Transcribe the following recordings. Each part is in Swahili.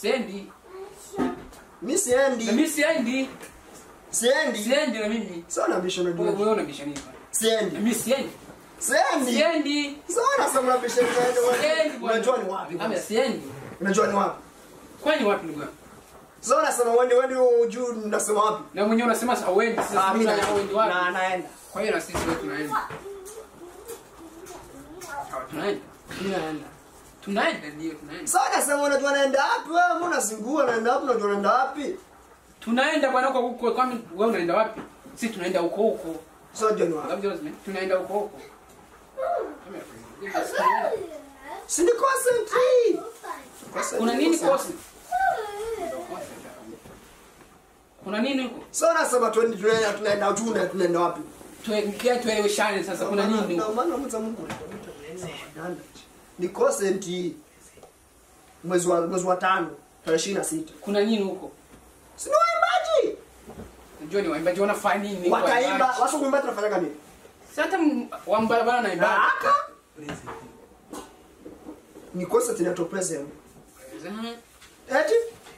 Siendi. mi Na siendi mimi siendi. siendi Siendi na mimi. sio nabisha Wewe unajua wewe unabisha nini? Na siendi mimi siendi. siendi Siendi. sio nasema unabisha Siendi bwana. unajua ni wapi Kama kwanza? siendi. unajua ni wapi Kwani wapi ndugu yangu? sio nasema wewe wewe juu unasema wapi Na mwenyewe unasema sasa uendi. Ah, Sasa mimi mimi na- na uendi wapi? na naenda Kwa hiyo na sisi wewe tunaenda. Sawa, tunaenda. mimi naenda Tunaenda ndio tunaenda. sio nasema unajua naenda wapi wewe mbona unazingua naenda wapi unajua naenda wapi Tunaenda bwana huko huko. Kwani wewe unaenda wapi? Sisi tunaenda huko huko. sio unajua ni wapi Labda wewe tunaenda huko huko. si ni concentrate Kuna nini kosi? Kuna nini huko? sio nasema twende tunaenda tunaenda juu na tunaenda wapi Tuelekea tueleweshane sasa kuna nini Na huko? maana mza Mungu ni consent mwezi wa mwezi wa tano tarehe 26 Kuna nini huko? si ni waimbaji Najua ni waimbaji wanafanya nini? wataimba waimbaji? wasa kuimba tunafanya nini Si hata m- wa barabara na ibada. aka ni concert inaitwa present Mhm. eti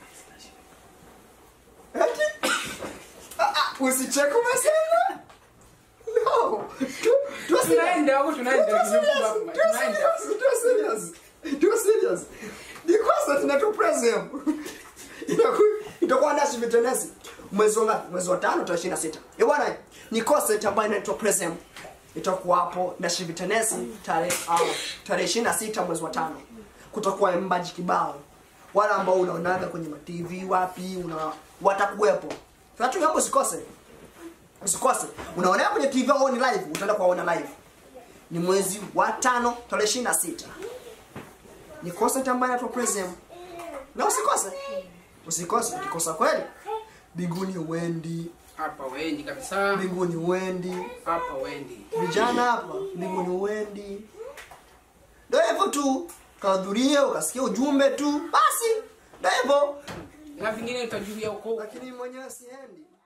eti Ah, ah, usicheke umesema no Tu- tu serious. Tunaenda huko tunaenda. Tu serious. Tunaenda. Tu serious. Tu serious. Tu serious. Ni concert inaitwa present Inaku- itakuwa ndashi vitenesi mwezi wa ngapi? mwezi wa tano tarehe 26 eh bwana ni concert ambayo inaitwa present itakuwa hapo ndashi vitenesi tarehe uh, tarehe 26 mwezi wa tano kutakuwa mbaji kibao wale ambao unaonaga kwenye ma TV wapi una watakuwepo watu hapo usikose usikose unaonea kwenye TV au ni live utaenda kuwaona live ni mwezi wa tano tarehe 26 ni concert ambayo inaitwa present na usikose usikose ukikosa kweli mbinguni uendi Hapa wendi kabisa. mbinguni uendi Hapa wendi. vijana hapa mbinguni uendi ndo hivyo tu kahudhurie ukasikia ujumbe tu basi ndo hivyo Na vingine utajulia huko huko. lakini mwenyewe siendi